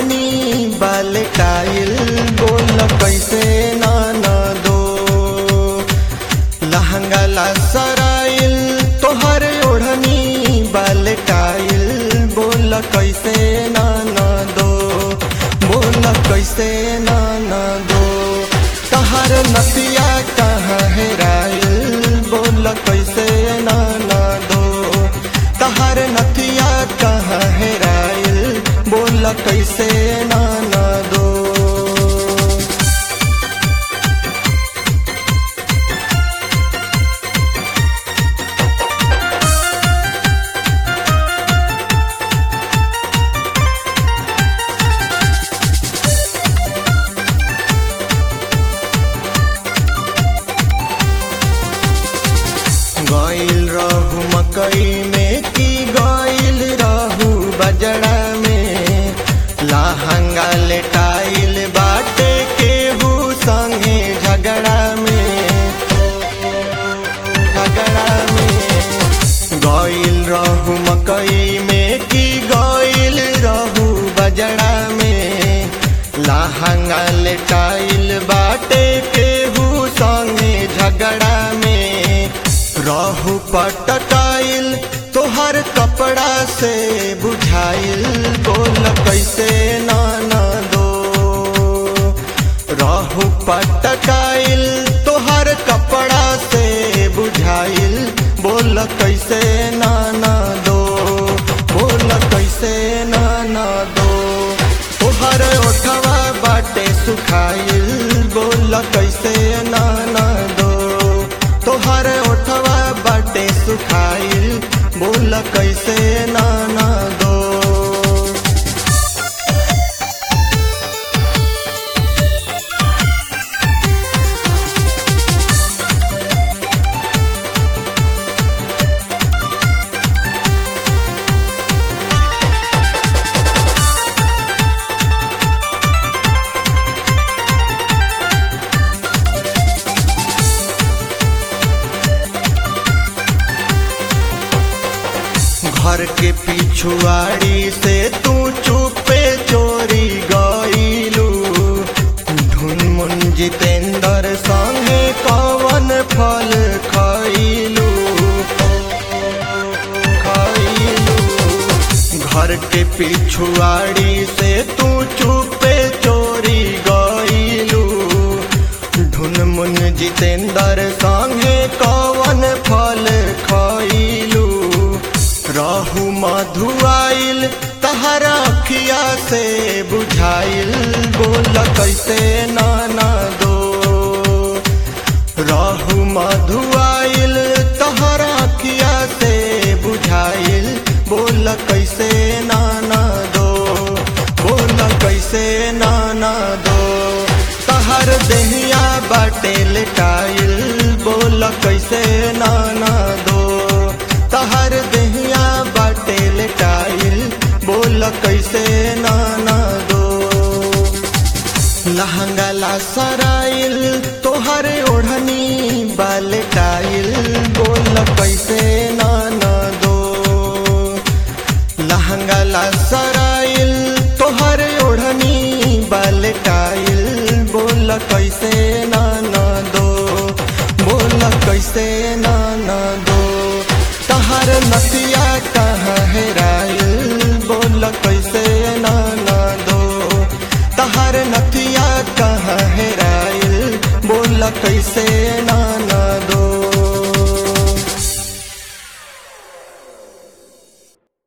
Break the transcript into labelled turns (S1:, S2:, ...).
S1: ओढ़नी बाल काइल बोल कैसे नाना दो लहंगा ला सराइल तोहर ओढ़नी बाल काइल बोल कैसे नाना दो बोल कैसे नाना दो तहर नतिया कहाँ हेराइल बोल कैसे नाना दो तहर नतिया कहाँ हेराइल बोल कैसे नाना दो गइल रहू मकई में की गइल रहू बजड़ा में लहंगा लेटाइल बाटे केहू संगे झगड़ा में झगड़ा में गइल रहू मकई में की गइल रहू बजड़ा में लहंगा लेटाइल बाटे केहू संगे झगड़ा में रहू पटकाइल तोहर कपड़ा से बुझाइल बोल कैसे नाना दो रहू पटकाइल तोहर कपड़ा से बुझाइल बोल कैसे नाना दो बोल कैसे नाना दो तोहर ओठवा बाटे सुखाइल बोल कैसे नाना दो तोहर ओठवा बाटे सुखाइल बोल कैसे नाना दो घर के पिछुआड़ी से तू चुपे चोरी गईलू ढून मुन जितेंद्र संगे कवन फल खइलू खइलू घर के पिछुआड़ी से तू चुपे चोरी गईलू ढून मुन जितेंद्र संगे कवन फल खइलू रहू मधुआइल तहरा अखिया से बुझाइल बोल कैसे नाना दो रहू मधुआइल तहरा अखिया से बुझाइल बोल कैसे नाना दो बोल कैसे नाना दो तहर देहिया बाटे लेटाइल बोल कैसे नाना दो तहर देहिया बाटे लेटाइल बोल कैसे नाना दो लहंगा ला सराइल तोहर ओढ़नी बाल टाइल बोल कैसे नाना दो लहंगा ला सराइल तोहर ओढ़नी बाल टाइल बोल कैसे नाना दो बोल कैसे नाना दो तहर नतिया कहाँ हेराइल बोल कैसे नाना दो तहर नतिया कहाँ हेराइल बोल कैसे नाना दो